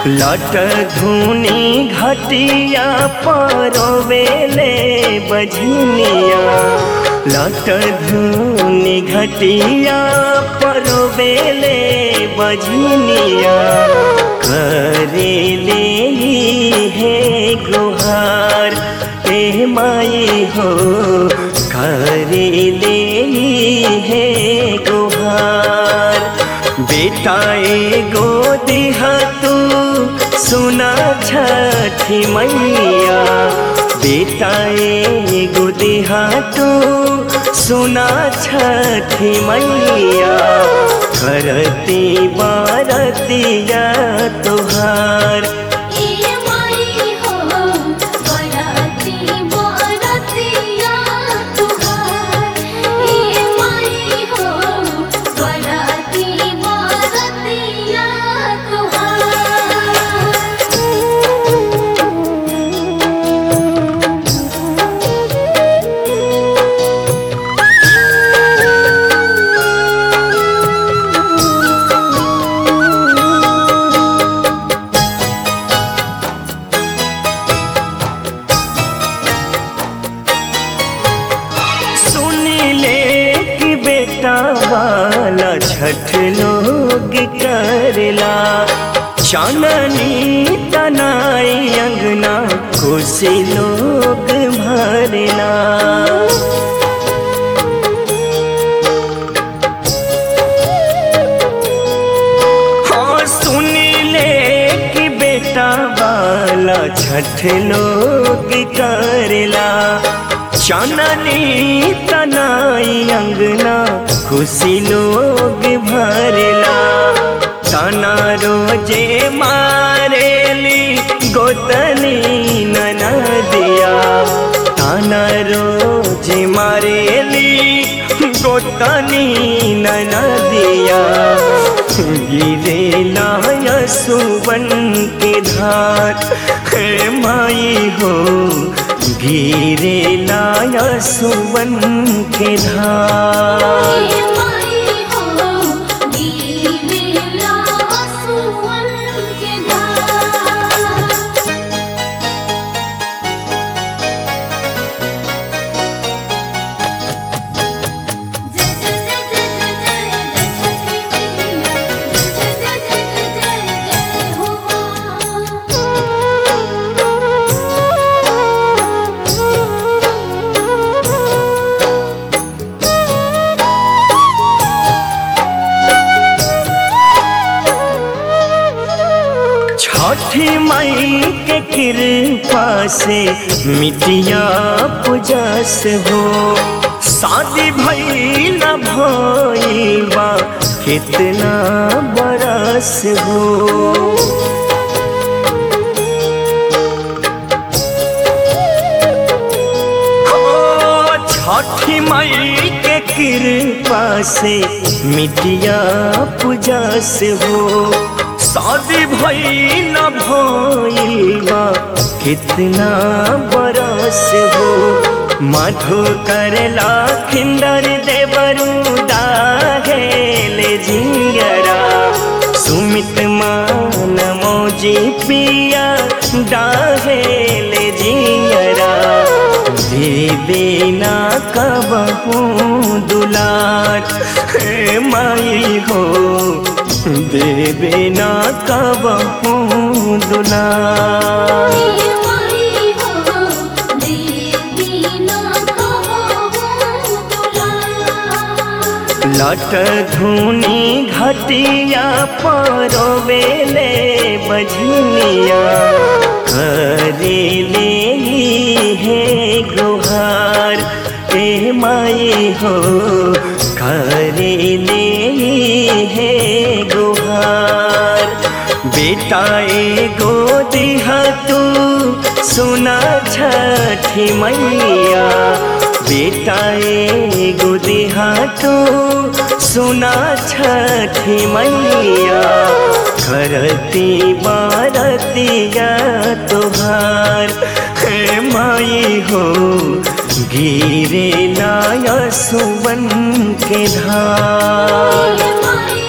लट धुनी घटिया परोवेले बझनिया लट धुनी घटिया परोवेले बझनिया करेले हे गुहार ए माई हो करेले हे गुहार बेटा एगो दिहा तू सुना छठी मैया बेटा एगो दिहा तू सुना छठी मैया करती बारतिया तुहार ए माई हो बराती बरातिया तुहार ए माई हो बराती बरातिया सुनी ले कि बेटा वाला छठ लोग करला चाननी तनाई अंगना खुशी लोग भरला हाँ सुनी ले कि बेटा वाला छठ लोग करला चाननी तनाई अंगना खुशी लोग भरला तना रोजे मारेली गोतनी ननदिया ताना रोजे मारेली गोतनी ननदिया गिरे लाया सुवन के धार हे माई हो गिरे लाया सुवन के धार ए माई हो दीवेला सुवन के धार जय जय जय जय जय जय छठी मैया जय जय जय जय जय जय छठी मई के कृपा से मिटिया पुजस हो शादी भई न भईबा कितना बरस हो ओ छठी मई के कृपा से मिटिया पूजा से हो शादी भई न भईबा कितना बरस हो मधु करला खिंदर देवरू दाहेले जिंगरा सुमित मान मौजी पिया डाहेले जिंगरा देवे ना कबहू दुलार हे माई हो देवे ना कबहू दुलार ए माई हो देवी ना कहो दुलार लट धुनी घटिया परोवेले बझनिया करेले हे गुहार ए माई हो करेले हे गुहार बेटा एगो दिहा तू सुना छठी मैया बेटा एगो दिहा तू सुना छठी मैया करती बारतिया तुहार हे माई हो गिरे लाया सुवन के धार ए माई